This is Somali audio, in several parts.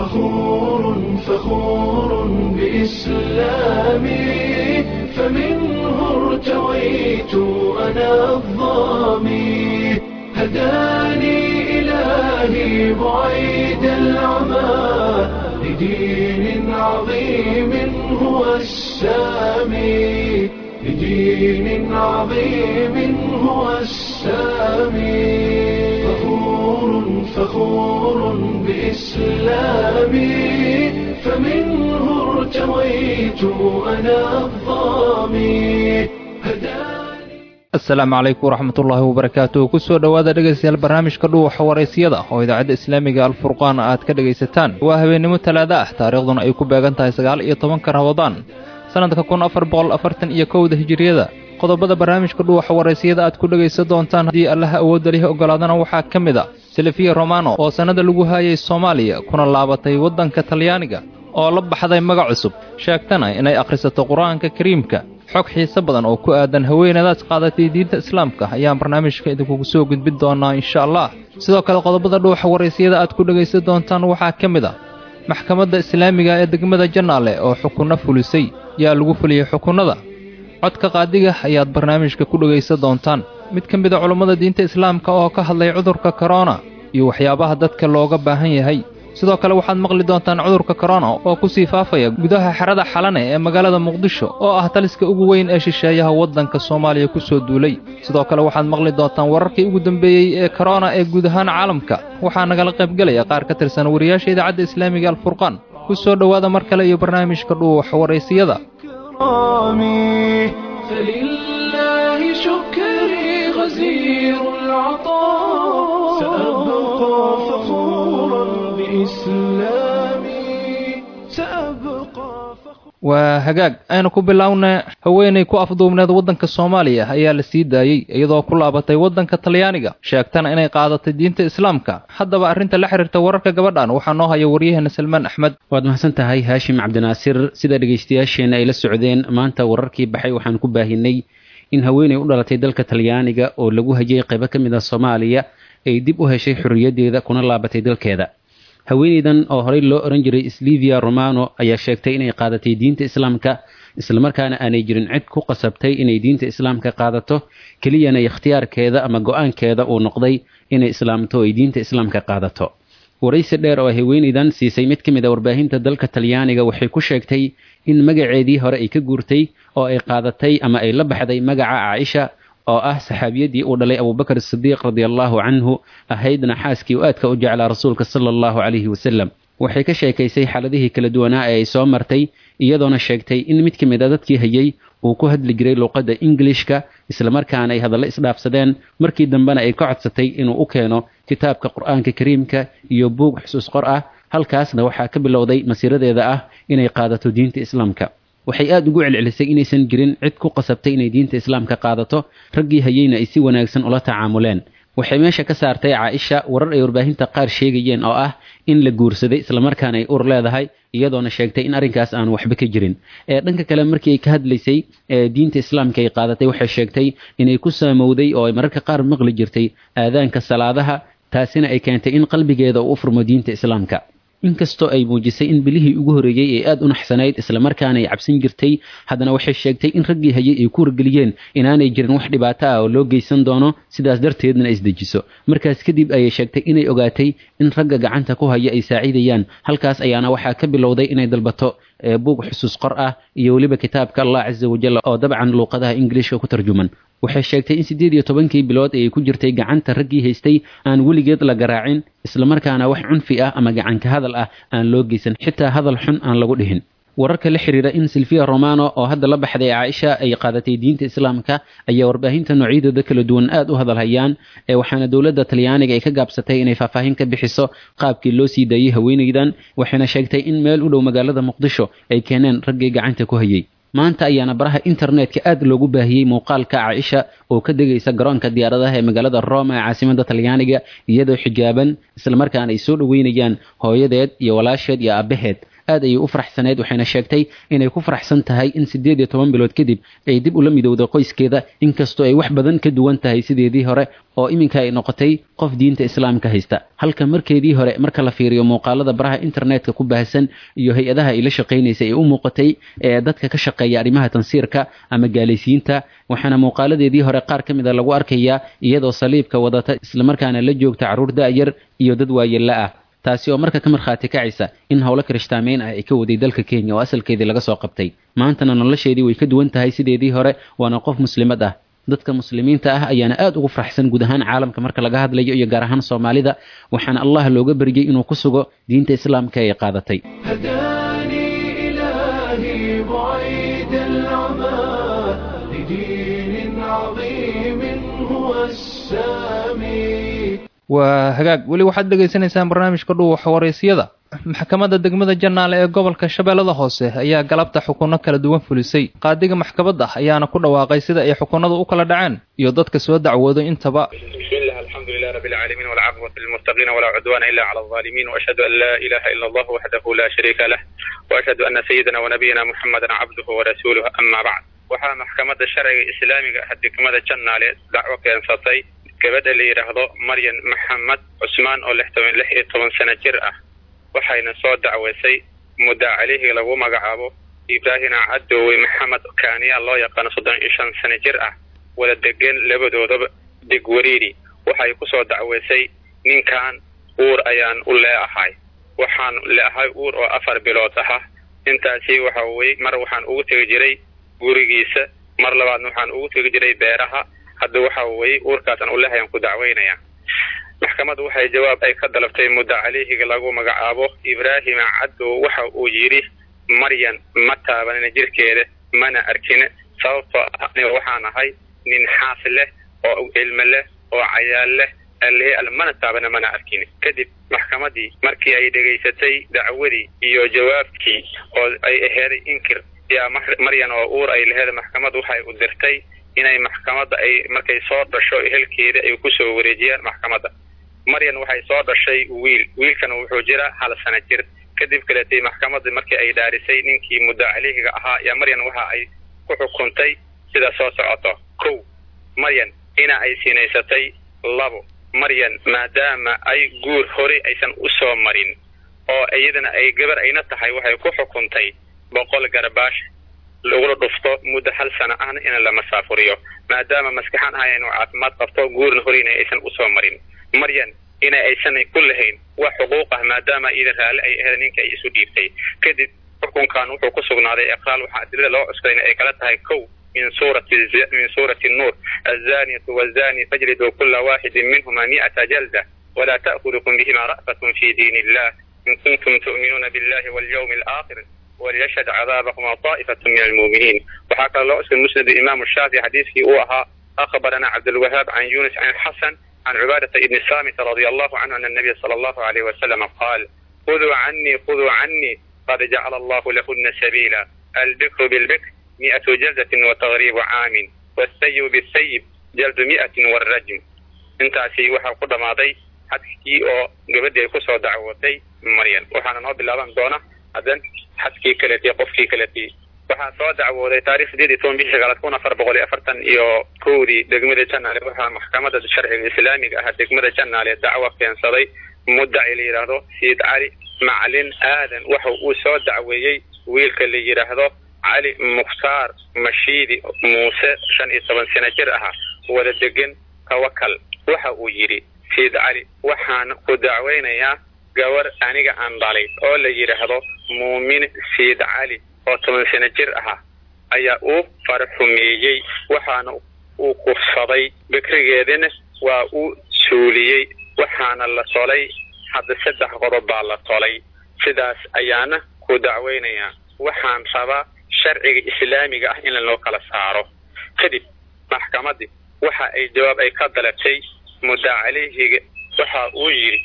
فخور فخور بإسلامي فمنه ارتويت أنا الظامي هداني إلهي بعيد العمى لدين عظيم هو السامي لدين عظيم هو السامي فخور فخور بإسلامي فمنه ارتويت أنا الظامي هداني asalaamu calaykum waraxmat ullaahi wabarakaatuh kusoo dhowaada dhegaystayaal barnaamijka dhuuxa waraysiyada oo idaacadda islaamiga alfurqaan aad ka dhegaysataan waa habeennimo talaada ah taariikhduna ay ku beegan tahay sagaal iyo tobanka rabadaan sannadka kun afar boqol afartan iyo kowda hijiriyada qodobada barnaamijka dhuuxa waraysiyada aad ku dhegaysan doontaan haddii allaha awoodda lihi ogolaadana waxaa ka mid a silifiya romano oo sannada lagu haayay soomaaliya kuna laabatay waddanka talyaaniga oo la baxday magac cusub sheegtana inay akhrisato qur-aanka kariimka xog xiise badan oo ku aadan haweenadaas qaadatay diinta islaamka ayaan barnaamijka idinkugu soo gudbin doonaa insha allah sidoo kale qodobada dhuuxa waraysiyada aad ku dhegaysan doontaan waxaa ka mid a maxkamadda islaamiga ee degmada jannaale oo xukunno fulisay yaa lagu fuliyey xukunnada codka qaadiga ayaad barnaamijka ku dhegaysan doontaan mid ka mid a culummada diinta islaamka oo ka hadlay cudurka korona iyo waxyaabaha dadka looga baahan yahay sidoo kale waxaad maqli doontaan cudurka korona oo ku sii faafaya gudaha xerada xalane ee magaalada muqdisho oo ah taliska ugu weyn ee shisheeyaha waddanka soomaaliya ku soo duulay sidoo kale waxaad maqli doontaan wararkii ugu dambeeyey ee korona ee guud ahaan caalamka waxaa nagala qaybgelaya qaar ka tirsan wariyaasha idaacadda islaamiga alfurqaan ku soo dhowaada mar kale iyo barnaamijka dhuuxa waraysiyada كرامي فلله شكري غزير العطاء سأبقى فخورا بإسلامي سأبقى فخورا waa hagaag aynu ku bilownay haweenay ku afduubneed waddanka soomaaliya ayaa la sii daayey iyadoo ku laabatay waddanka talyaaniga sheegtana inay qaadatay diinta islaamka haddaba arrinta la xiriirta wararka gabadhan waxaa noo haya waryaheena salmaan axmed waad mahadsan tahay haashim cabdinaasir sida dhegaystayaasheenna ay la socdeen maanta wararkii baxay waxaan ku baahinay in haweenay u dhalatay dalka talyaaniga oo lagu hajiyey qaybo ka mid a soomaaliya ay dib u heshay xorriyaddeeda kuna laabatay dalkeeda haweenaydan oo horey loo ohan jiray slivia romano ayaa sheegtay inay qaadatay diinta islaamka islamarkaana aanay jirin cid ku qasabtay inay diinta islaamka qaadato keliyana ikhtiyaarkeeda ama go-aankeeda uu noqday inay islaamto ay diinta islaamka qaadato waraysi dheer oo haweenaydan siisay mid ka mid a warbaahinta dalka talyaaniga waxay ku sheegtay in magaceedii hore ay ka guurtay oo ay qaadatay ama ay la baxday magaca caaisha oo ah saxaabiyadii uu dhalay abubakar sidiiq radiallahu canhu ahaydna xaaskii u aadka u jeclaa rasuulka sala allahu calayhi wasalam waxay ka sheekaysay xaaladihii kala duwanaa ee ay soo martay iyadoona sheegtay in mid ka mid a dadkii hayay uu ku hadli jiray luuqadda ingilishka islamarkaana ay hadallo isdhaafsadeen markii dambena ay ka codsatay inuu u keeno kitaabka qur-aanka kariimka iyo buug xusuus qor ah halkaasna waxaa ka bilowday masiiradeeda ah inay qaadato diinta islaamka waxay aada ugu celcelisay inaysan jirin cid ku qasabtay inay diinta islaamka qaadato raggii hayeyna ay si wanaagsan ula tacaamuleen waxay meesha ka saartay caaisha warar ay warbaahinta qaar sheegayeen oo ah in la guursaday islamarkaana ay ur leedahay iyadoona sheegtay in arrinkaas aan waxba ka jirin ee dhanka kale markii ay ka hadlaysay ee diinta islaamka ay qaadatay waxay sheegtay inay ku saamowday oo ay mararka qaar maqli jirtay aadaanka salaadaha taasina ay keentay in qalbigeeda uu u furmo diinta islaamka inkastoo ay muujisay in bilihii ugu horreeyey ay aada u naxsanayd islamarkaana ay cabsan jirtay haddana waxay sheegtay in raggii hayay ay ku wargeliyeen inaanay jirin wax dhibaato ah oo loo geysan doono sidaas darteedna isdejiso markaas kadib ayay sheegtay inay ogaatay in ragga gacanta ku haya ay saaciidayaan halkaas ayaana waxaa ka bilowday inay dalbato buug xusuus qor ah iyo weliba kitaabka allah casa wajal oo dabcan luuqadaha ingiliishka ku tarjuman waxay sheegtay in siddeed iyo tobankii bilood ee ay ku jirtay gacanta raggii haystay aan weligeed la garaacin islamarkaana wax cunfi ah ama gacanka hadal ah aan loo geysan xitaa hadal xun aan lagu dhihin wararka la xiriira in silvia romano oo hadda la baxday caaisha ay qaadatay diinta islaamka ayaa warbaahinta noocyadooda kala duwan aada u hadalhayaan ee waxaana dowladda talyaaniga ay ka gaabsatay inay faahfaahin ka bixiso qaabkii loo sii daayey haweenaydan waxayna sheegtay in meel u dhow magaalada muqdisho ay keeneen raggii gacanta ku hayay maanta ayaana baraha internetka aad loogu baahiyey muuqaalka caaisha oo ka degaysa garoonka diyaaradaha ee magaalada roma ee caasimada talyaaniga iyadoo xijaaban islamarkaana ay soo dhoweynayaan hooyadeed iyo walaasheed iyo aabaheed aad ayay u faraxsaneyd waxayna sheegtay inay ku faraxsan tahay in siddeed iyo toban bilood kadib ay dib ula midowday qoyskeeda inkastoo ay wax badan ka duwan tahay sideedii hore oo iminka ay noqotay qof diinta islaamka haysta halka markeedii hore marka la fiiriyo muuqaalada baraha internetka ku baahsan iyo hay-adaha ay la shaqaynaysay ay u muuqatay ee dadka ka shaqeeya arrimaha tansiirka ama gaalaysiinta waxaana muuqaaladeedii hore qaar ka mid a lagu arkayaa iyadoo saliibka wadata islamarkaana la joogta carruur da'yar iyo dad waayella ah taasi oo marka ka markhaati kacaysa in howlo kirishtaamayn ah ay ka waday dalka kenya oo asalkeedii laga soo qabtay maantana nolosheedii way ka duwan tahay sideedii hore waana qof muslimad ah dadka muslimiinta ah ayaana aad ugu faraxsan guud ahaan caalamka marka laga hadlayo iyo gaar ahaan soomaalida waxaana allah looga baryay inuu ku sugo diinta islaamka ay qaadatay هداني إلهي بعيد العمى لدين عظيم هو السامي waa hagaag weli waxaad dhegaysanaysaan barnaamijka dhuuxa waraysyada maxkamadda degmada jannaale ee gobolka shabeellada hoose ayaa galabta xukunno kala duwan fulisay qaadiga maxkamadda ayaana ku dhawaaqay sida ay xukunnadu u kala dhaceen iyo dadka soo dacwooday intaba بسم الله الحمد لله رب العالمين والعاقبة للمتقين ولا عدوان إلا على الظالمين وأشهد أن لا إله إلا الله وحده لا شريك له وأشهد أن سيدنا ونبينا محمدا عبده ورسوله أما بعد waxaa maxkamadda sharciga islaamiga ah degmada jannaale dacwo keensatay gabadha la yidhaahdo maryan maxamed cusmaan oo lix toban lix iyo toban sano jir ah waxayna soo dacweysay muddaa calihii lagu magacaabo ibraahina cadoowe maxamed kaaniya loo yaqaano soddon iyo shan sano jir ah wada degan labadoodaba degwariiri waxay kusoo dacweysay ninkan uur ayaan u leeahay waxaan leeahay uur oo afar bilood aha intaasi waxa weye mar waxaan ugu tegi jiray gurigiisa mar labaadna waxaan ugu tegi jiray beeraha hadda waxa weye uurkaasaan u leehayaan ku dacweynaya maxkamaddu waxay jawaab ay ka dalabtay mudda calihiga lagu magacaabo ibraahima caddow waxa uu yidhi maryan ma taabanina jirkeeda mana arkin sababtoo ah aniga waxaan ahay nin xaas leh oo ilmo leh oo cayaal leh alle al mana taabana mana arkin kadib maxkamadii markii ay dhegaysatay dacwadii iyo jawaabkii oo ay aheeday inkir yaa maryan oo uur ay laheed maxkamaddu waxay u dirtay inay maxkamadda ay markay soo dhasho ehelkeeda ay kusoo wareejiyaan maxkamadda maryan waxay soo dhashay wiil wiilkana wuxuu jira hal sano jir kadib kaleetay maxkamadda markii ay dhaarisay ninkii muddo calihiga ahaa yaa maryan waxa ay ku xukuntay sida soo socoto kow maryan ina ay sinaysatay labo maryan maadaama ay guur hore aysan u soo marin oo iyadana ay gabar ayna tahay waxay ku xukuntay boqol garbaash lagula dhufto muddo hal sano ahna in la masaafuriyo maadaama maskaxan ahay inuu caafimaad qabto guurna horeyna aysan usoo marin maryan ina aysan ku lahayn wax xuquuq ah maadaama iidan raalli ay ahayd ninka ay isu dhiibtay kadib xukunkan wuxuu ku sugnaaday iqraal waxaa adilada loo cuskayna ay kala tahay kow min suurati min suurati nuur azaniyatu wazani fajlidu kula waaxidin minhuma mi'ata jalda ولا تأخذكم بهما رأفة في دين الله إن كنتم تؤمنون بالله واليوم الآخر وليشهد عذابهما طائفة من المؤمنين وحكى الله اسم مسند الإمام الشافعي حديث أوها أخبرنا عبد الوهاب عن يونس عن الحسن عن عبادة بن الصامت رضي الله عنه أن النبي صلى الله عليه وسلم قال خذوا عني خذوا عني قد جعل الله لهن سبيلا البكر بالبكر مئة جلدة وتغريب عام والسيب بالسيب جلد مئة والرجم intaasi waxaa ku dhammaaday xadkii oo gabadhii ay kusoo dacwootay maryan waxaana noo bilaaban doona haddan xadkii kaletii qofkii kaletii waxaa soo dacwooday taarikh sideed iyo toban bishii sagaalaad kun afar boqol iyo afartan iyo kowdii degmada janaale waxaa maxkamadda sharciga islaamiga ah degmada janaale dacwo keensaday muddaci la yidhaahdo sayid cali macalin aadan waxa uu soo dacweeyey wiilka la yidhaahdo cali mukhtaar mashiidi muuse shan iyo toban sano jir ahaa wada degan tawakal waxa uu yidhi sayid cali waxaan ku dacweynayaa gabar aniga aan dhalay oo la yidhaahdo muumin sayid cali oo toban sano jir ahaa ayaa uu farxumeeyey waxaana uu kufsaday bikrigeedina waa uu suuliyey waxaana la tolay hadda saddex qodob baa la tolay sidaas ayaana ku dacweynayaa waxaan rabaa sharciga islaamiga ah in lanoo kala saaro kadib maxkamaddii waxa ay jawaab ay ka dalabtay muddaa calihiga waxa uu yidhi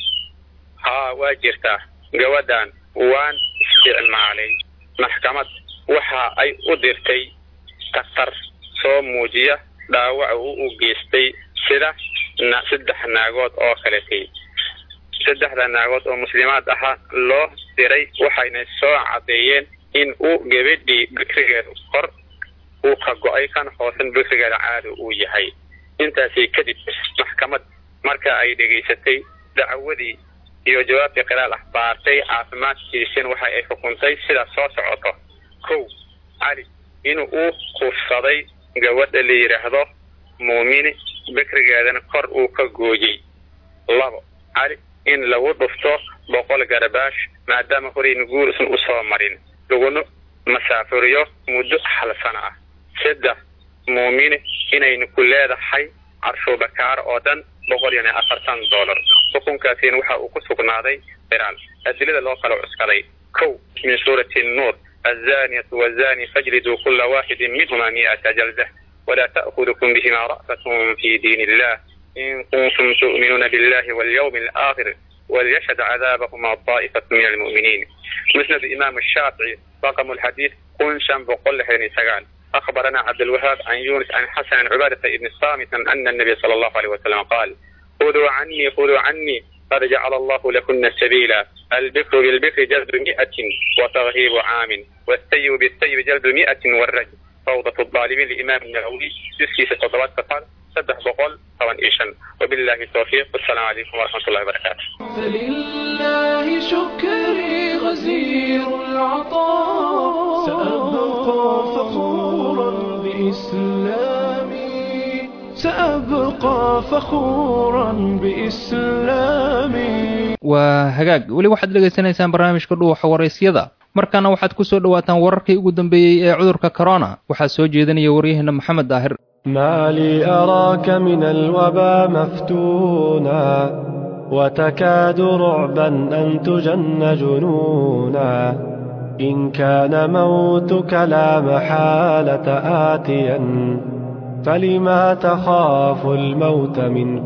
haa waa jirtaa gabadhan waan isticmaalay maxkamad waxa ay u dirtay daktar soo muujiya dhaawaca uu u geystay sida saddex naagood oo kaletay saddexda naagood oo muslimaad ahaa loo diray waxayna soo caddeeyeen in uu gabadhii bikrigeedu kor uu ka go-ay kan hoosan bikrigeeda caada uu yahay intaasi kadib maxkamad marka ay dhegaysatay dacwadii iyo jawaabtii qiraal ah baartay caafimaadkiisin waxa ay xukuntay sidaas soo socoto kow cali in uu kufsaday gabadha la yidhaahdo muumini bikrigeedana kor uu ka gooyey labo cali in lagu dhufto boqol garabaash maadaama horeyn guurisan usoo marin laguna masaafuriyo muddo hal sano ah saddex muumini inaynu ku leedahay carshuubakaar oo dhan boqol iyo afartan dollar xukunkaasina waxa uu ku sugnaaday qiraal adilada loo kala cuskaday kow min suurati nuur الزانية والزاني فاجلدوا كل واحد منهما مئة جلدة ولا تأخذكم بهما رأفة في دين الله إن كنتم تؤمنون بالله واليوم الآخر وليشهد عذابهما طائفة من المؤمنين مسند الإمام الشافعي رقم الحديث كن شم بقول حين سجان أخبرنا عبد الوهاب عن يونس عن حسن عن عبادة بن الصامت أن النبي صلى الله عليه وسلم قال خذوا عني خذوا عني قد جعل الله لكن سبيلا البكر بالبكر جلد مئة وترهيب عام والسيب بالسيب جلد مئة والرجل فوضى الظالمين لإمام النووي يسكي ستوضبات فقال سبح بقول طبعا إيشا وبالله التوفيق والسلام عليكم ورحمة الله وبركاته فلله شكري غزير العطاء سأبقى فخورا بإسلامي سأبقى فخورا بإسلامي waa hagaag weli waxaad dhegaysanaysaan barnaamijka dhuuxa waraysyada markaana waxaad ku soo dhowaataan wararkii ugu dambeeyey ee cudurka corona waxaa soo jeedinaya waryaheena maxamed daahir ما لي أراك من الوبا مفتونا وتكاد رعبا أن تجن جنونا إن كان موتك لا محالة آتيا فلما تخاف الموت من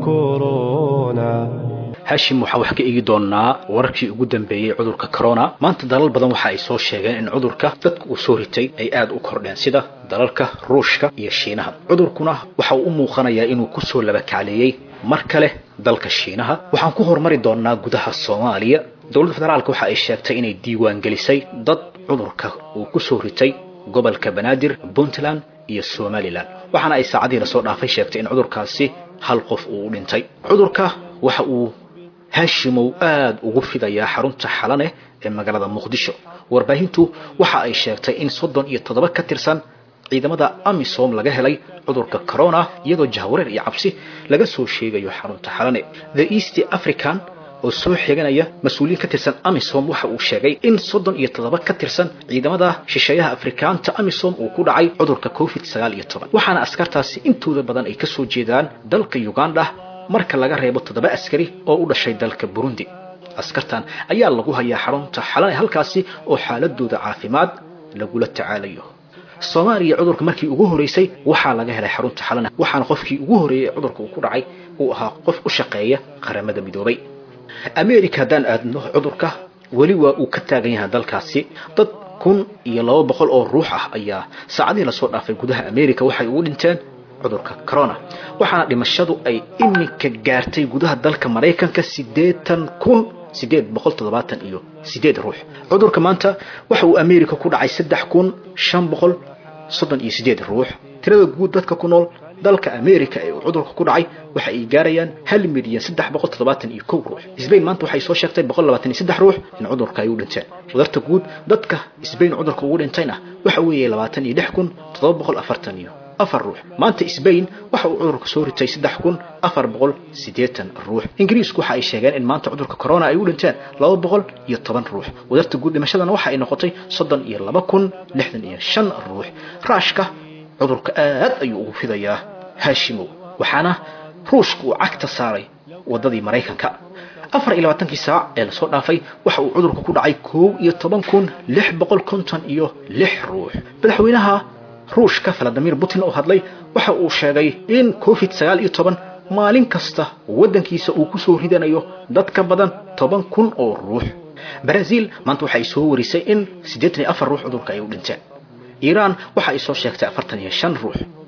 كورونا hashim waxaa wax ka eegi doonaa wararkii ugu dambeeyey cudurka corona maanta dalal badan waxa ay soo sheegeen in cudurka dadka uu soo ritay ay aada u kordheen sida dalalka ruushka iyo shiinaha cudurkuna waxa uu u muuqanayaa inuu kusoo labakacleeyey mar kale dalka shiinaha waxaan ku horumari doonaa gudaha soomaaliya dowladda federaalka waxa ay sheegtay inay diiwaan gelisay dad cudurka uu kusoo ritay gobolka banaadir puntland iyo somalilan waxaana ay saacadii lasoo dhaafay sheegtay in cudurkaasi hal qof uu u dhintay cudurka waxa uu haashimow aada ugu fidayaa xarunta xalane ee magaalada muqdisho warbaahintu waxa ay sheegtay in soddon iyo toddoba ka tirsan ciidamada amisom laga helay cudurka corona iyadoo jahwareer iyo cabsi laga soo sheegayo xarunta xalane the east african oo soo xeeganaya mas-uuliyiin ka tirsan amisom waxa uu sheegay in soddon iyo toddoba ka tirsan ciidamada shisheeyaha afrikaanta amisom uu ku dhacay cudurka covid sagaal iyo toban waxaana askartaasi intooda badan ay kasoo jeedaan dalka uganda marka laga reebo toddoba askari oo u dhashay dalka burundi askartan ayaa lagu hayaa xarunta xalane halkaasi oo xaaladooda caafimaad lagula tacaalayo soomaaliya cudurka markii ugu horeysay waxaa laga helay xarunta xalane waxaana qofkii ugu horeeyey cudurka uu ku dhacay uu ahaa qof u shaqeeya qaramada midoobay america haddaan aadno cudurka weli waa uu ka taagan yahay dalkaasi dad kun iyo laba boqol oo ruux ah ayaa saacadihii lasoo dhaafay gudaha america waxay ugu dhinteen cudurka corona waxaana dhimashadu ay iminka gaartay gudaha dalka maraykanka siddeetan kun siddeed boqol toddobaatan iyo siddeed ruux cudurka maanta waxa uu america ku dhacay saddex kun shan boqol soddon iyo siddeed ruux tirada guud dadka ku nool dalka america ee uu cudurka ku dhacay waxa ay gaarayaan hal milyan saddex boqol toddobaatan iyo kow ruux sbain maanta waxay soo sheegtay boqol labaatan iyo saddex ruux in cudurka ay u dhinteen wadarta guud dadka sbain cudurka ugu dhintayna waxa weeye labaatan iyo lix kun toddoba boqol afartan iyo afar ruux maanta sbain waxa uu cudurka soo ritay saddex kun afar boqol siddeetan ruux ingiriisku waxa ay sheegeen in maanta cudurka corona ay u dhinteen laba boqol iyo toban ruux wadarta guud dhimashadana waxa ay noqotay soddon iyo laba kun lixdan iyo shan ruux raashka cudurka aad ayuu ugu fidayaa haashimow waxaana ruushka uu cagta saaray waddadii maraykanka afar iyo labaatankii saac ee lasoo dhaafay waxa uu cudurka ku dhacay koow iyo toban kun lix boqol konton iyo lix ruux madaxweynaha ruushka valadimir putin oo hadlay waxa uu sheegay in covid sagaal iyo toban maalin kasta waddankiisa uu ku soo ridanayo dad ka badan toban kun oo ruux brazil maanta waxay soo warisay in siddeetan iyo afar ruux cudurka ay u dhinteen iiraan waxa ay soo sheegtay afartan iyo shan ruux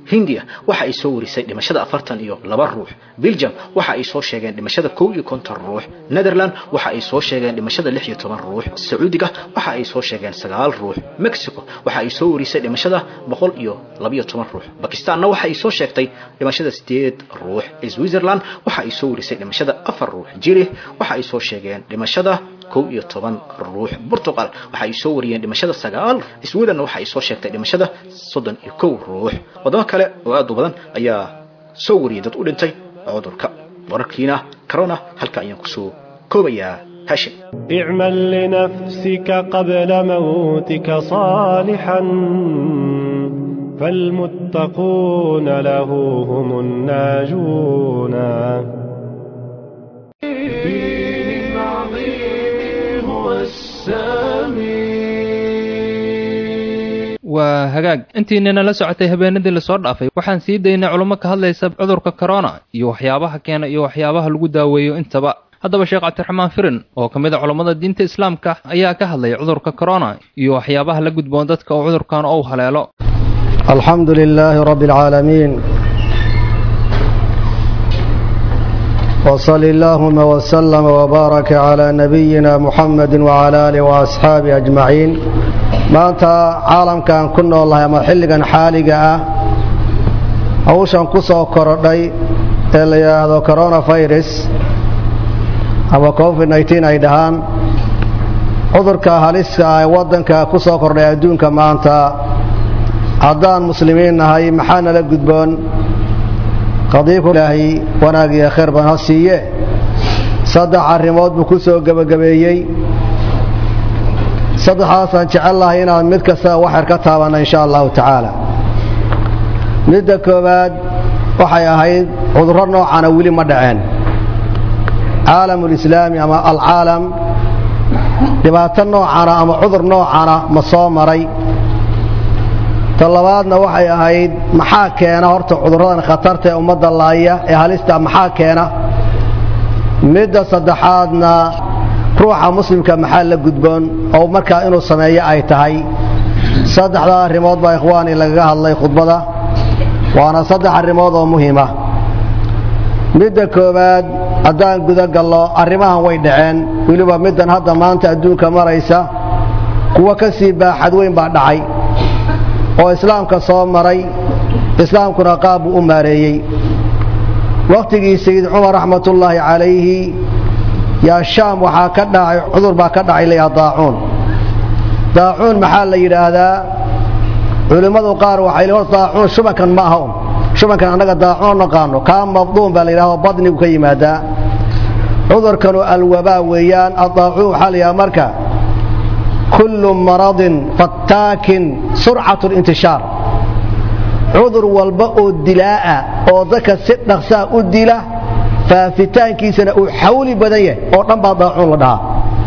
hindiya waxa ay soo warisay dhimashada afartan iyo laba ruux belgium waxa ay soo sheegeen dhimashada kow iyo konton ruux netherland waxa ay soo sheegeen dhimashada lix iyo toban ruux sacuudiga waxa ay soo sheegeen sagaal ruux mexico waxa ay soo warisay dhimashada boqol iyo labiyo toban ruux bakistanna waxa ay soo sheegtay dhimashada sideed ruux switzerland waxa ay soo warisay dhimashada afar ruux jili waxa ay soo sheegeen dhimashada kow iyo toban ruux portugal waxa ay soo wariyeen dhimashada sagaal sweden waxa ay soo sheegtay dhimashada soddon iyo kow ruux wadamo kale oo aad u badan ayaa soo wariyay dad u dhintay cudurka wararkiina corona halka ayaan kusoo koobayaa hashim اعمل لنفسك قبل موتك صالحا فالمتقون له هم الناجون دين عظيم هو السامي waa hagaag intiinana la socotay habeenadii lasoo dhaafay waxaan sii daynay culummo ka hadlaysa cudurka corona iyo waxyaabaha keena iyo waxyaabaha lagu daaweeyo intaba haddaba sheekh cabdiraxmaan firin oo ka mid a culammada diinta islaamka ayaa ka hadlaya cudurka corona iyo waxyaabaha la gudboon dadka oo cudurkan ou haleelo الحمد لله رب العالمين وصل اللهم وسلم وبارك على نبينا محمد وعلى آله وأصحابه أجمعين maanta caalamkan ku noolnahay ama xilligan xaaliga ah hawshan ku soo korodhay ee la yidhaahdo coronavirus ama covid nteen ay dhahaan cudurka haliska ah ee waddanka ku soo kordhay adduunka maanta haddaan muslimiin nahay maxaa nala gudboon qadiiku ilaahay wanaag iyo khayr badan ha siiye saddex arrimood buu ku soo gebagabeeyey saddexdaasaan jecel lahay inaan mid kasta waxyar ka taabanna insha allahu tacaala midda koowaad waxay ahayd cudurro noocana weli ma dhaceen caalamulislaami ama alcaalam dhibaato noocana ama cudur noocana ma soo maray ta labaadna waxay ahayd maxaa keena horta cudurradan khatarta ee ummadda laaya ee halista maxaa keena midda saddexaadna ruuxa muslimka maxaa la gudboon oo markaa inuu sameeyo ay tahay saddexdaa arrimood baa ikhwaani lagaga hadlay khudbada waana saddex arrimood oo muhiima midda koowaad haddaan guda gallo arrimahan way dhaceen weliba middan hadda maanta adduunka maraysa kuwo ka sii baaxad weyn baa dhacay oo islaamka soo maray islaamkuna qaab buu u maareeyey wakhtigii sayid cumar raxmatullaahi calayhi yaa shaam waxaa ka dhacay cudur baa ka dhacay layaa daacuun daacuun maxaa la yidhaahdaa culimmadu qaar waxay le hor daacuun shubankan ma aha un shubankan annaga daacuun naqaano kaa mabduun baa la yidhahdo badnigu ka yimaadaa cudurkanu alwabaa weeyaan addaacuun waxaa la yidhaha marka kullu maradin fattaakin surcatu lintishaar cudur walba oo dilaa'a oo dadka si dhaqsaa u dila faafitaankiisana uu xawli badan yahay oo dhan baa daacuun la dhahaa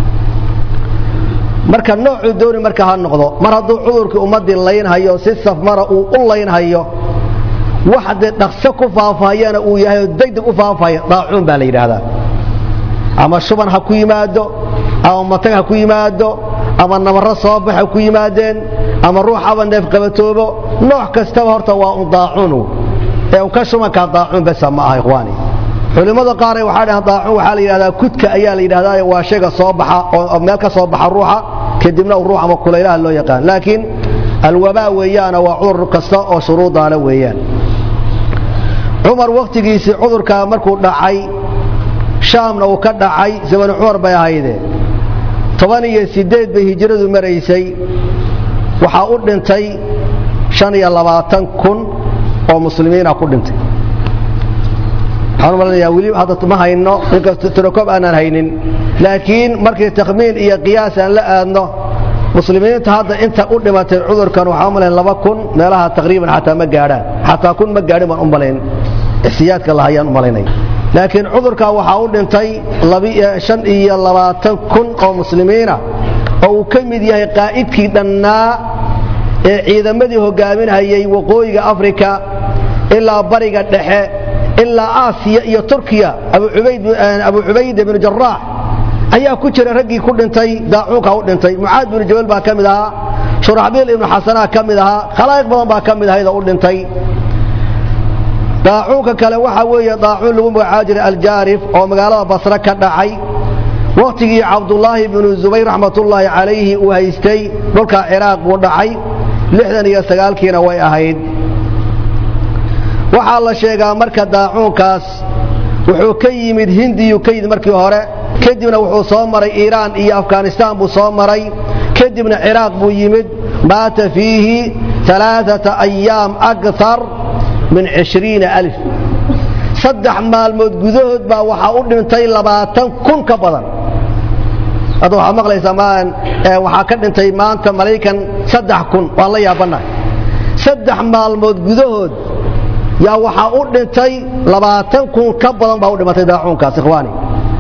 marka noocuu dooni marka ha noqdo mar hadduu cudurkii ummaddii laynhayo si safmara uu u laynhayo wax dee dhaqso ku faafahayana uu yahay oo degdeg u faafahaya daacuun baa la yidhaahdaa ama shuban ha ku yimaado ama matag ha ku yimaado ama nabarro soo bax ha ku yimaadeen ama ruux aba neef qabatoobo nooc kastaba horta waa un daacuun ee un ka shubankaa daacuun besa ma aha ikhwaani culimmada qaaree waxaa dhahan daacun waxaa la yidhahdaa kudka ayaa la yidhahdaa waa shayga soo baxa oo meel ka soo baxa ruuxa kadibna uu ruux ama kulaylaha loo yaqaan laakiin alwabaa weeyaana waa cudur kasta oo shuruudaale weeyaan cumar wakhtigiisii cudurkaa markuu dhacay shaamna uu ka dhacay zamanu cumar bay ahayde toban iyo siddeed bay hijradu maraysay waxaa u dhintay shan iyo labaatan kun oo muslimiina ku dhintay waxaan u malanayaa weli hadda ma hayno inkastoo tirokob aanaan haynin laakiin markii takhmiin iyo qiyaas aan la aadno muslimiinta hadda inta u dhimatay cudurkan waxaan u malayn laba kun meelaha taqriiban xataa ma gaadhaan xataa kun ma gaadhin baan u malayn ixsiyaadka lahayaan u malaynay laakiin cudurkaa waxaa u dhintay shan iyo labaatan kun oo muslimiina oo uu ka mid yahay qaa'idkii dhannaa ee ciidamadii hogaaminhayay waqooyiga afrika ilaa bariga dhexe ilaa aasiya iyo turkiya abu cubayda binu jaraax ayaa ku jira raggii ku dhintay daacuunka u dhintay mucaad binu jabal baa ka mid ahaa shuraxbiil ibnu xasanaa ka mid ahaa khalaa'iq badan baa ka mid ahaydoo u dhintay daacuunka kale waxaa weeye daacuun lagu magacaabi jiray aljaarif oo magaalada basre ka dhacay wakhtigii cabdullaahi bnu zubayr raxmatullaahi calayhi uu haystay dhulka ciraaq buu dhacay lixdan iyo sagaalkiina way ahayd waxaa la sheegaa marka daacuunkaas wuxuu ka yimid hindiyuu ka yimid markii hore kadibna wuxuu soo maray iiraan iyo afghanistaan buu soo maray kadibna ciraaq buu yimid maata fiihi alaaata ayaam akar min cishriina alif saddex maalmood gudahood baa waxaa u dhintay labaatan kun ka badan hadda waxaad maqlaysaa maan waxaa ka dhintay maanta malaykan saddex kun waan la yaabannahay saddex maalmood gudahood yaa waxaa u dhintay labaatan kun ka badan baa u dhimatay daacuunkaas ikhwaani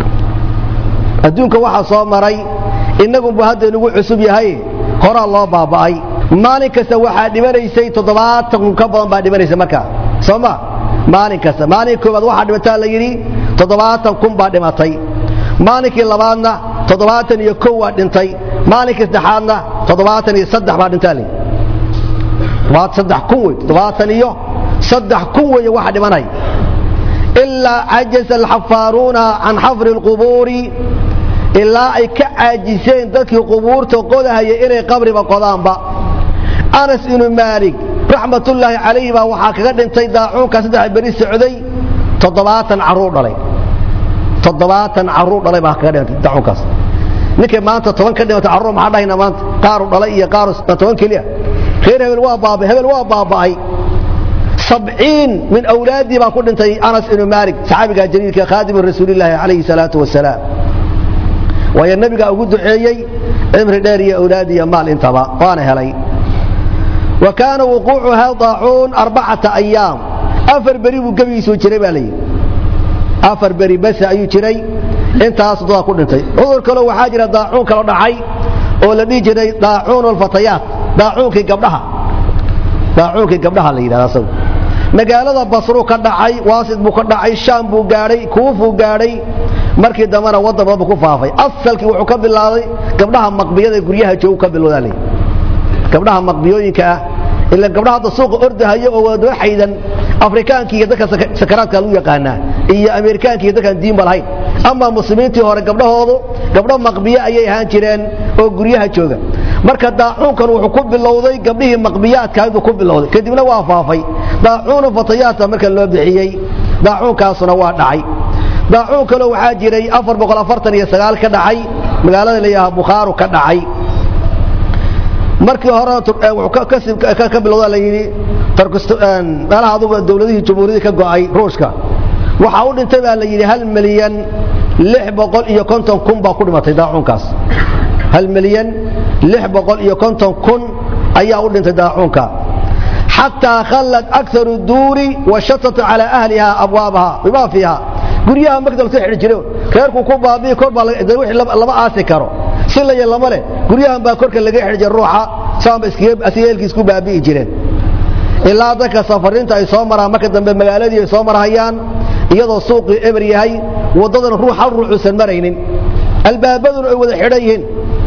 adduunka waxaa soo maray innagunbu hadda inugu cusub yahay horaa loo baaba'ay maalin kasta waxaa dhimanaysay toddobaatan kun ka badan baa dhimanaysa markaa soo ma maalin kasta maalin koowaad waxaa dhimataa la yidhi toddobaatan kun baa dhimatay maalinkii labaadna toddobaatan iyo kow waa dhintay maalinkii saddexaadna toddobaatan iyo saddex baa dhintaa layidhi saddex kun wey toddobaatan iyo saddex kun weeye waxa dhimanay ilaa cajaza alxafaaruuna can xafri alqubuuri ilaa ay ka caajiseen dadkii qubuurta qodahaya inay qabriba qodaanba anas ibnu maalik raxmatullaahi calayhi baa waxaa kaga dhintay daacuunka saddex beri socday toddobaatan carruur dhalay toddobaatan carruur dhalay baa kaga dhintay daacuunkaas ninkay maanta toban ka dhimatay carruur maxaa dhahayna maanta qaaru dhalay iyo qaaru toban keliya reer hebel waa baaba hebel waa baaba'ay sabciin min awlaadii baa ku dhintay anas ibnu maalik saxaabiga jaliilka khaadimu rasuulillaahi calayhi salaatu wasalaam waayo nebigaa ugu duceeyey cimri dheer iyo awlaad iyo maal intaba waana helay wa kaana wuquucuha daacuun arbacata ayaam afar beri buu gebigiisuu jiray baa layidhi afar beri base ayuu jiray intaas dadaa ku dhintay cudur kaloo waxaa jira daacuun kaloo dhacay oo la dhihi jiray daacuun alfatayaat daacuunkii gabdhaha daacuunkii gabdhaha la yidhahda asagu magaalada basruu ka dhacay waasid buu ka dhacay shaam buu gaadhay kuufuu gaadhay markii dambena waddan badan buu ku faafay asalkii wuxuu ka bilaabay gabdhaha maqbiyada ee guryaha joogu ka bilowdaa lay gabdhaha maqbiyooyinka ah ila gabdhaha hadda suuqa ordahayo oo wadaba xaydan afrikaanki iyo dadka sakaraadka lagu yaqaanaa iyo ameerikaanki iyo dadkaan diinba lahayn ama muslimiintii hore gabdhahoodu gabdho maqbiye ayay ahaan jireen oo guryaha jooga marka daacuunkan wuxuu ku bilowday gabdhihii maqbiyaadkahayd buu ku bilowday kadibna waa faafay daacuunu fatayaata marka loo bixiyey daacuunkaasuna waa dhacay daacuun kaloo waxaa jiray afar boqol afartan iyo sagaal ka dhacay magaalada layaha bukhaaru ka dhacay markii horena ka bilowda la yidhi meelaha adugu dowladihii jumhuuriyadii ka go'ay ruushka waxaa u dhintay baa la yidhi hal milyan lix boqol iyo konton kun baa ku dhimatay daacuunkaas hal milyan lix boqol iyo konton kun ayaa u dhintay daacuunka xataa khallad akaru duuri washatat calaa ahliha abwaabaha bimaa fiiha guryaha magdal ka xidhi jire reerku ku baabi'i kor baa wixii lama aasi karo si la lama leh guryahan baa korka laga xidhi jira ruuxa saanba asiyeelkiis ku baabi'i jireen ilaa dadka safariinta ay soo maraan marka dambe magaaladii ay soo marhayaan iyadoo suuqii eber yahay waddadana ruux hal ruuxuusan maraynin albaabaduna ay wada xidhan yihiin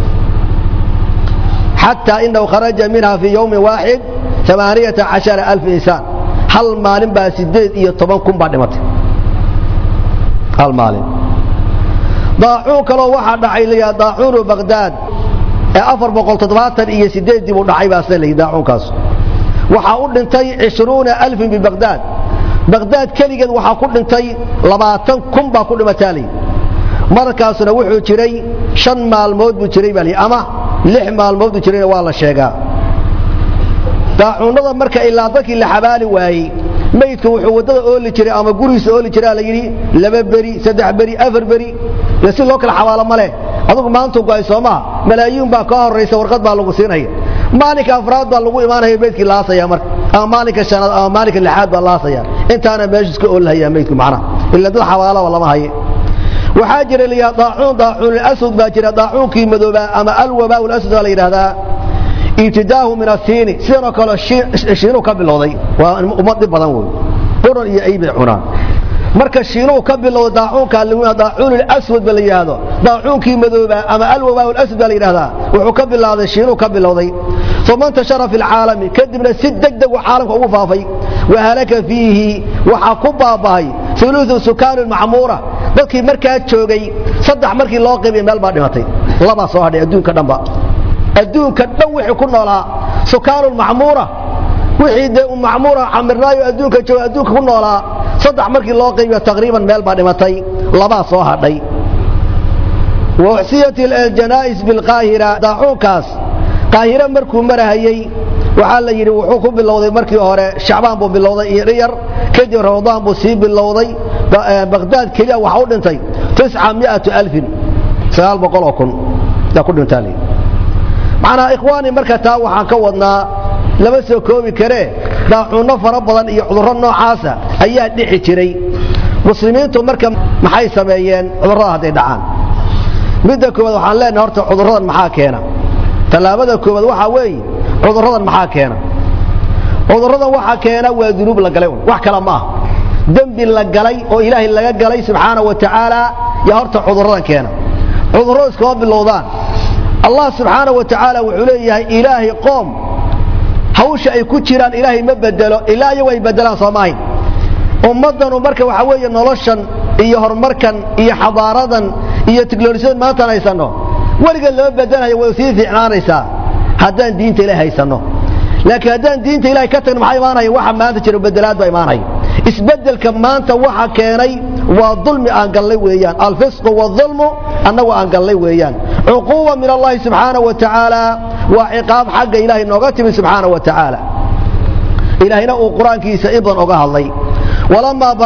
xataa inahu kharaja minha fii yowmin waaxid amaaniyata cashara alf insaan hal maalin baa sideed iyo toban kun baa dhimatay hal maalin daacuun kaloo waxaa dhacay layaa daacuunu bagdaad ee afar boqol toddobaatan iyo sideeddii buu dhacay baase layihi daacuunkaas waxaa u dhintay cishruuna alfin bibagdaad bagdaad keligeed waxaa ku dhintay labaatan kun baa ku dhimataa layidhi markaasuna wuxuu jiray shan maalmood buu jiray baa layidhi ama lix maalmood buu jirayna waa la sheegaa daacuunnada marka ilaa dadkii la xabaali waayey maydka wuxuu waddada ooli jiray ama gurigiisa ooli jiraa la yidhi laba beri saddex beri afar beri dee si loo kala xabaalo ma leh adugu maantuu go'ay soo maha malaayiin baa kaa horraysa warqad baa lagu siinaya maalinka afraad baa lagu imaanaya maydkii laasaya marka ama maalinka shanaad ama maalinka lixaad baa laasaya intaana meesha iska oolhayaa maydku macnaha ila dad xabaalaba lama haye waxaa jira layaa daacuun daacuun aswad baa jira daacuunkii madoobaa ama alwabaa aswad baa la yidhaahdaa ibtidaahu min asiini sidanoo kale shiinuu ka bilowday waa ummad dhib badan wey quran iyo ay bay cunaan marka shiinuu ka bilowday daacuunka daacuun aswad ba la yidhaahdo daacuunkii madoobaa ama alwabaa aswad baa la yidhahdaa wuxuu ka bilowday shiinuu ka bilowday uma intashara fi lcaalami kadibna si deg deg uu caalamka ugu faafay wahalaka fiihi waxaa ku baaba'ay uluثu sukaanu macmuura dadkii markaa joogay saddex markii loo qaybiyay meel baa dhimatay labaa soo hadhay adduunka dhanba adduunka dhan wixii ku noolaa sukaanu macmuura wixii dee u macmuura camirnaayo adduunka jooga adduunka ku noolaa saddex markii loo qaybiyo taqriiban meel baa dhimatay labaa soo hadhay wauxsiyat aljanaa'is bilqaahira daacuunkaas qaahire markuu marahayey waxaa la yidhi wuxuu ku bilowday markii hore shacbaan buu bilowday iyo dhiyar kadib ramadaan buu sii bilowday baqdaad keliya waxa u dhintay tisca miatu alfin sagaal boqol oo kun yaa ku dhintaa layidhi macnaa ikhwaani marka taa waxaan ka wadnaa lama soo koobi karee daacuunno fara badan iyo cudurro noocaasa ayaa dhici jiray muslimiintu marka maxay sameeyeen cudurrada hadday dhacaan midda koowaad waxaan leenahay horta cudurradan maxaa keena tallaabada koowaad waxaa weeye cudurradan maxaa keena cudurradan waxaa keena waa dunuub la galay wax kale ma ah dembi la galay oo ilaahay laga galay subxaana wa tacaala yaa horta cudurradan keena cudurradu iskama bilowdaan allah subxaana wa tacaala wuxuu leeyahay ilaahay qoom hawsha ay ku jiraan ilaahay ma bedelo ilaa iyagu ay bedelaan soo maahayn ummaddanu marka waxaa weeye noloshan iyo horumarkan iyo xadaaradan iyo tiknolojiyadan maantaan haysanno weligeed lama bedelayo way sii fiicnaanaysaa haddaan diinta ilahay haysanno laakiin haddaan diinta ilahay ka tagno maxaa imaanaya waxa maanta jira bedelaad baa imaanaya isbeddelka maanta waxa keenay waa dulmi aan gallay weeyaan alfisqu waalظulmu annagu aan gallay weeyaan cuquuba min allahi subxaana wa tacaala waa ciqaab xagga ilahay nooga timi subxaana wa tacaala ilaahayna uu qur-aankiisa in badan oga hadlay walamaa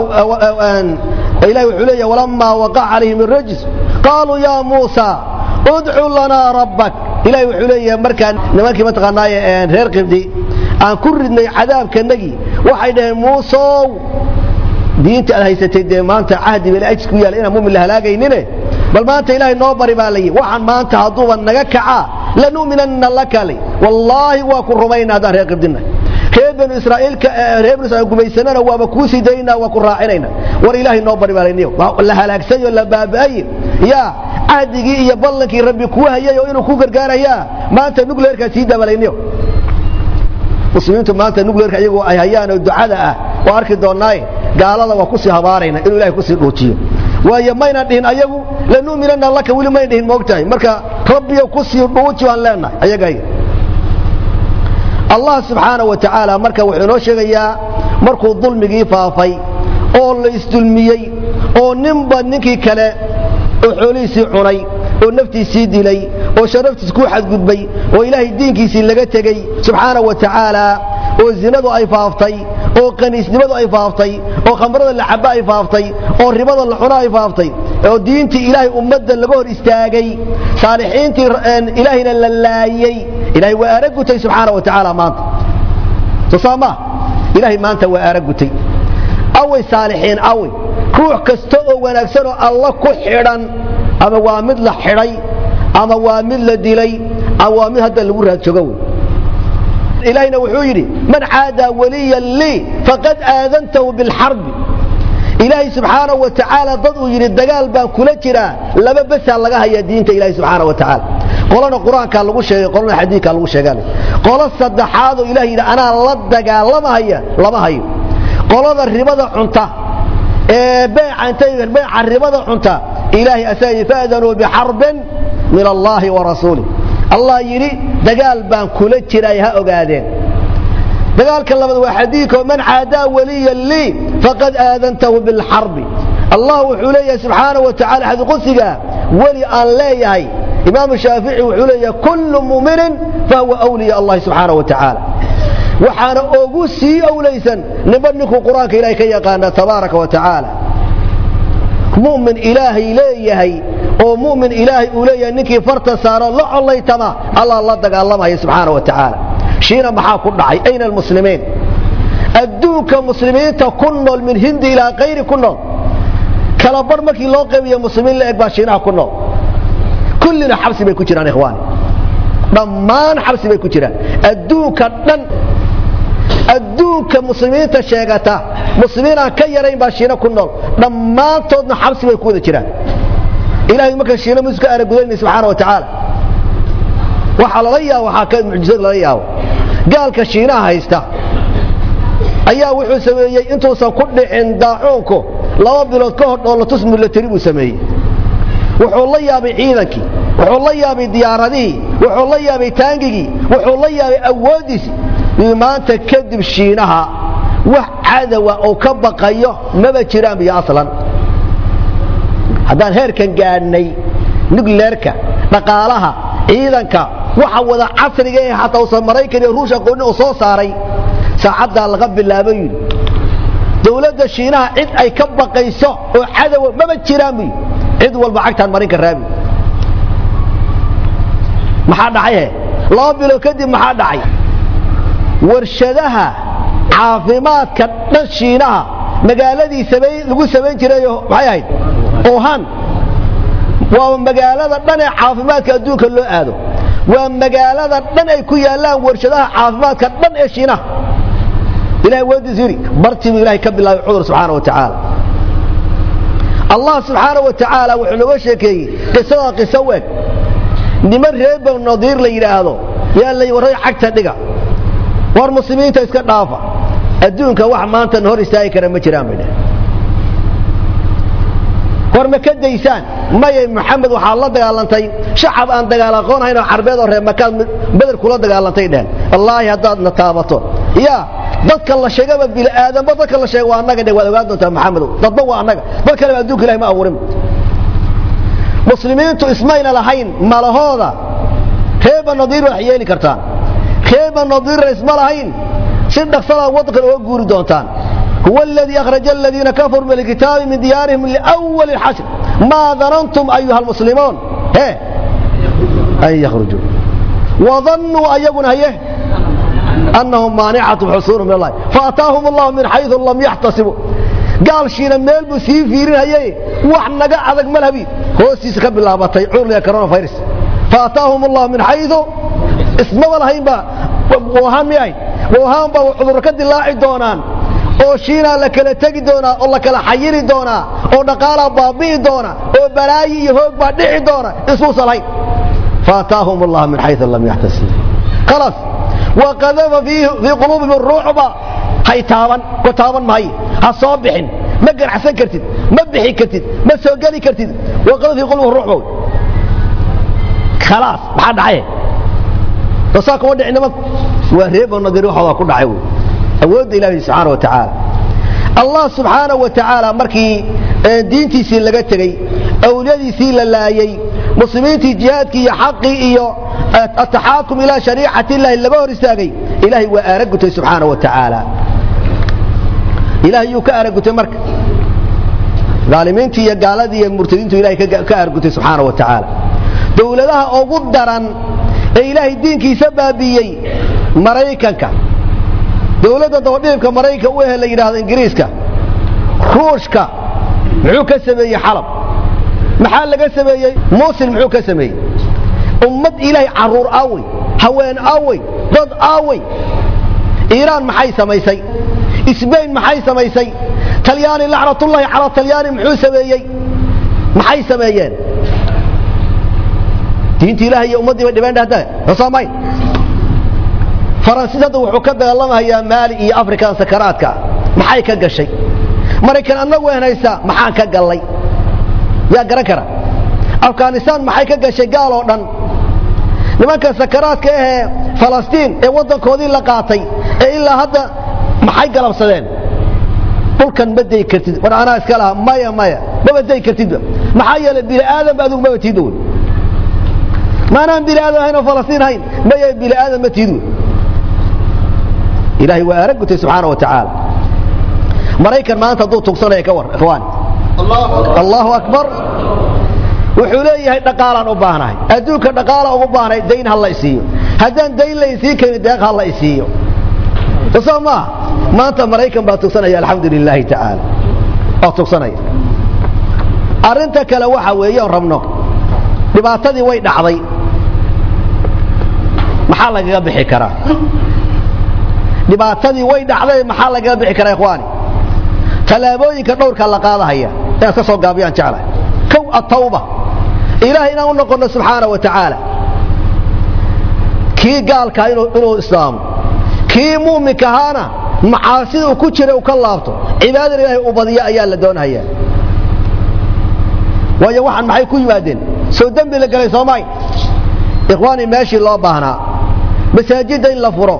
ilahi wuxuu leeyahy walamaa waqaca calayhim الrajs qaaluu ya muusa udcu lanaa rabbak ilahi wuxuu leeyahay markaan nimankii mataqaanaaye reer qibdi aan ku ridnay cadaabkanagii waxay dhaheen muusow diinta aad haysatay dee maanta cahdi bel ajis ku yaalla inaan mumin la halaagaynine bal maanta ilaahay noo bari baa layihi waxaan maanta hadduuba naga kacaa lanu'minanna laka li wallaahi waa ku rumayna haddaan reer qibdina reer banu israa'iilka reer banu israa'iil gumaysanana waaba kuu sii daynaa waa ku raacinayna war ilaahay noo bari baa layniyo la halaagsayo la baaba'aye yaa cahdigii iyo ballankii rabbi kuu hayay oo inuu ku gargaarayaa maanta nugleerkaa sii dabalayniyo muslimiintu maanta nugleerka iyagoo ay hayaan oo ducada ah waa arki doonnaaye gaalada waa kusii habaarayna inuu ilahay kusii dhuujiyo waayo maynan dhihin ayagu lanu'minanna laka weli maynan dhihin moogtahay marka rabbiyo kusii dhuuji baan leenahay ayagay allah subxaana wa tacaala marka wuxuu inoo sheegayaa markuu dulmigii faafay oo la isdulmiyey oo ninba ninkii kale oo xoolihiisii cunay oo naftiisii dilay oo sharaftiis ku xadgudbay oo ilaahay diinkiisii laga tegey subxaana wa tacaala oo zinadu ay faaftay oo qaniisnimadu ay faaftay oo khamrada la caba ay faaftay oo ribada la cuno ay faaftay oo diintii ilaahay ummadda laga hor istaagay saalixiintii ilaahayna la laayey ilahay waa aaragutay subxaana wa tacaala maanta sosaama ilahay maanta waa aaragutay away saalixiin away ruux kasta oo wanaagsan oo alla ku xidhan ama waa mid la xidhay ama waa mid la dilay ama waa mid hadda lagu raadjoogo wey ilaahayna wuxuu yidhi man caadaa waliyan lii faqad aadantahu bilxarbi ilaahay subxaanahu wa tacaala dad uu yidhi dagaal baan kula jiraa laba besaa laga hayaa diinta ilahay subxaana wa tacaala qolana qur-aankaa lagu sheegay qolana xadiidkaa lagu sheegaa qolo saddexaadoo ilahay yidhi anaa la dagaalamahaya lama hayo qolada ribada cunta ee beeca intay beeca ribada cunta ilaahay asaga faadanuu bixarbin min allahi wa rasuulih allah yidhi dagaal baan kula jiray ha ogaadeen dagaalka labaad waa xadiidko man caadaa waliyan lii faqad aadantahu bilxarbi allah wuxuu leeyahay subxaana wa tacala xadiqudsiga weli aan leeyahay imaamu shaafici wuxuu leeyahay kullu muminin fahuwa awliya allahi subxaana wa tacaala waxaana ogu sii owlaysan ninba ninkuu qur-aanka ilahay ka yaqaana tabaaraka wa tacaala mumin ilaahay leeyahay oo mumin ilaahay uu leeyahay ninkii farta saaro la collaytama allah la dagaalamaya subxaana wa tacaala shiina maxaa ku dhacay ayna almuslimiin adduunka muslimiinta ku nool min hindi ilaa kayri ku nool kala bar markii loo qaybiyo muslimiin la eg baa shiinaha ku nool kullina xabsi bay ku jiraan ikhwaani dhammaan xabsi bay ku jiraan adduunka dhan adduunka muslimiinta sheegata muslimiin aan ka yarayn baa shiina ku nool dhammaantoodna xabsi bay ku wada jiraan ilahay marka shiina musu ka aragudaynay subxaana wa tacaala waxaa lala yaabo waxaa ka mucjisada lala yaabo gaalka shiinaha haysta ayaa wuxuu sameeyey intuusan ku dhicin daacuunku laba bilood ka hor dhoolatus milatari buu sameeyey wuxuu la yaabay ciidankii wuxuu la yaabay diyaaradihii wuxuu la yaabay taangigii wuxuu la yaabay awooddiisi maanta kadib shiinaha wax cadowa oo ka baqayo maba jiraan biyo aslan haddaan heerkan gaadhnay nugleerka dhaqaalaha ciidanka waxa wada casriga ee hataa uusan maraykan iyo ruush aqooni oo soo saaray saacaddaa laga bilaabo yidhi dowladda shiinaha cid ay ka baqayso oo cadowa maba jiraan buy cid walba cagtaan marinka raabi maxaa dhacay laba bilo kadib maxaa dhacay warshadaha caafimaadka dhan shiinaha magaaladii lagu samayn jirayo maxay ahayd ohan waa magaalada dhan ee caafimaadka adduunka loo aado waa magaalada dhan ay ku yaallaan warshadaha caafimaadka dhan ee shiinaha ilahay wadiis yidhi bartii buu ilahay ka bilaabay cudur subxaana wa tacaala allah subxaana wa tacaala wuxuu nooga sheekeeyey qisadaa qiso weeg niman reer banu nadiir la yidhaahdo yaa la warray cagta dhiga war muslimiinta iska dhaafa adduunka wax maanta hor istaagi kara ma jiraan bay dheh war ma ka daysaan maya maxamed waxaad la dagaalantay shacab aan dagaal aqoonhayn oo carbeed oo reer makaad beder kula dagaalantay dhehen wallaahi haddaad na taabato ya dadka la sheegaba bini'aadanba dadka la sheega waa annaga dhe waad ogaan doontaa maxamedow dadba waa annaga dad kaleba adduunka ilahi ma abuurin muslimiintu ismayna lahayn malahooda reeba nadiir wax yeeli kartaan reeba nadiirna isma lahayn si dhaqsadaa waddankan uga guuri doontaan هو الذي أخرج الذين كفروا من الكتاب من ديارهم لأول الحشر ما ظننتم أيها المسلمون هي أن يخرجوا وظنوا أن يكون هيه أنهم مانعة حصولهم من الله فأتاهم الله من حيث لم يحتسبوا قال شينا ميل بسي فيرين هيه وحنا قاعدك ملهبي هو سيس كب الله بطيعون يا كورونا فيروس فأتاهم الله من حيث اسمه ولا هيبا وهم ياي وهم با عذر كد الله دونان oo shiinaa la kala tegi doonaa oo la kala xayiri doonaa oo dhaqaalaa baabi'i doona oo balaayi iyo hoog baa dhici doona isuusan lahayn faataahum allah min xayu lam yaxtasib khalaas waqadafa fii quluubihim ruucba hay taaban ku taaban maayo ha soo bixin ma ganacsan kartid ma bixi kartid ma soo geli kartid waqadafa fii quluubihim ruucba khalaas maxaa dhacay saa kuma dhici nimanku waa reebo nadir waxoodaa ku dhacay wey awoodda ilaahi subxaana wa tacaala allah subxaana wa tacaala markii diintiisii laga tegey awliyadiisii la laayey muslimiintii jihaadkii iyo xaqii iyo ataxaakum ilaa shariicati illaahi laga hor istaagay ilaahay waa aaragutay subxaana wa tacaala ilahay yuu ka aaragutay marka aalimiintii iyo gaaladii iyo murtadiintu ilahay ka aaragutay subxaana wa tacaala dowladaha ugu daran ee ilaahay diinkiisa baabiiyey maraykanka dowladda dabadhilibka maraykanka u ehe la yidhaahdo ingiriiska ruushka muxuu ka sameeyey xalab maxaa laga sameeyey musil muxuu ka sameeyey ummad ilaahay carruur aawey haween aawey dad aawey iiraan maxay samaysay isbayn maxay samaysay talyaani lacnatullaahi calaa talyaani muxuu sameeyey maxay sameeyeen diinta ilahay iyo ummaddii bay dhibeen dhahda sosomayn faransiis hadda wuxuu ka dagaalamahayaa maali iyo afrikan sakaraadka maxay ka gashay maraykan annagu henaysaa maxaan ka gallay yaa garan kara afghanistaan maxay ka gashay gaal oo dhan nimanka sakaraadka ahee falastiin ee waddankoodii la qaatay ee ilaa hadda maxay galabsadeen dhulkan ma day kartid war anaa iska laha maya maya maba day kartidba maxaa yeelay bini aadamba adigu maba tiida wey maanaan bini aadam ahayn oo falastiin ahayn maya bini aadam ma tiid wey ilahay waa aaragutay subxaana wa tacaala maraykan maanta hadduu tugsanaya ka war ikhwaani allahu akbar wuxuu leeyahay dhaqaalaan u baahnahay adduunka dhaqaala ugu baahnahay dayn ha la isiiyo haddaan dayn la isiin karin deeq ha la isiiyo soo maaha maanta maraykan baa tugsanaya alxamdu lilaahi tacaala oo tugsanaya arrinta kale waxa weeyoon rabno dhibaatadii way dhacday maxaa lagaga bixi karaa dhibaatadii way dhacday maxaa lagaga bixi karaa ikhwaani tallaabooyinka dhowrka la qaadahaya inaad ka soo gaabiyaan jeclahay kow atawba ilaahay inaan u noqonno subxaana wa tacaala kii gaalkaa inuu islaamo kii muuminka ahaana macaasida uu ku jira uu ka laabto cibaadada ilaahay uu badiyo ayaa la doonayaa waayo waxaan maxay ku yimaadeen soo dembi la galay soomaay ikhwaani meeshii loo baahnaa masaajidda in la furo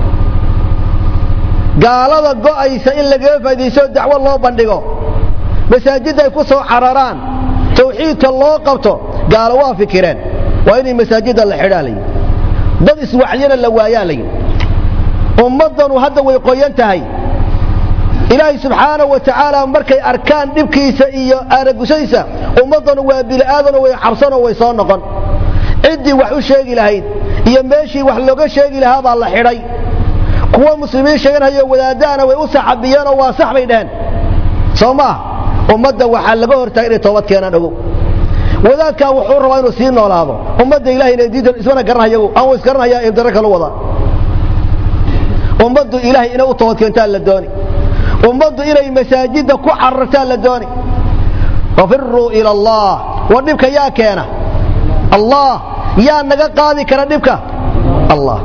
gaalada go'aysa in lagaga faa'iidaysto dacwo loo bandhigo masaajidda ay ku soo cararaan tawxiidka loo qabto gaalo waa fikireen waa inay masaajidda la xidhaa layihi dad iswacyana la waayaa layihi ummaddanu hadda way qoyan tahay ilaahay subxaanahu wa tacaala markay arkaan dhibkiisa iyo aaragusadiisa ummaddanu waa bili'aadanoo way cabsanoo way soo noqon ciddii wax u sheegi lahayd iyo meeshii wax looga sheegi lahaa baa la xidhay kuwa muslimiin sheeganhayo wadaadahana way u saxabiyeenoo waa sax bay dheheen soo maah ummadda waxaa laga hortaagay inay toobad keenaan ogow wadaadkaa wuxuu rabaa inuu sii noolaado ummadda ilahay inay diidan ismana garanhayagu aan wa isgaranhayaa indaro kalu wada ummaddu ilaahay inay u toobad keentaa la dooni ummaddu inay masaajidda ku carartaa la dooni wafiruu ila allah war dhibka yaa keena allah yaa naga qaadi kara dhibka allah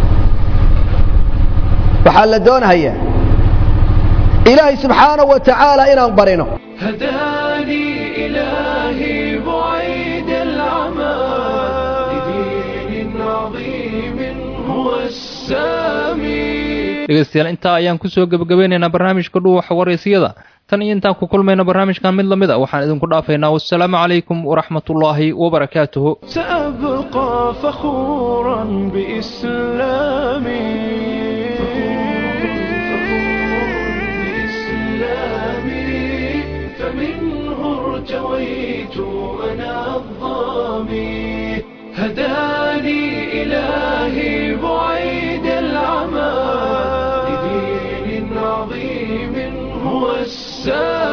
waxaa la doonahayaa ilaahay subxaanahu wa tacaala inaan barino هداني إلهي بعيد العمى لدين عظيم هو السامي dhegaystayaal intaa ayaan kusoo gebagabeynaynaa barnaamijka dhuuxa waraysiyada tan iyo intaan ku kulmayno barnaamijkan mid lamid a waxaan idinku dhaafaynaa wassalaamu calaykum waraxmatullaahi wabarakaatuhu سأبقى فخورا بإسلامي بإسلامي فمنه ارتويت أنا الظامي هداني إلهي بعيد العمى لدين عظيم هو السامي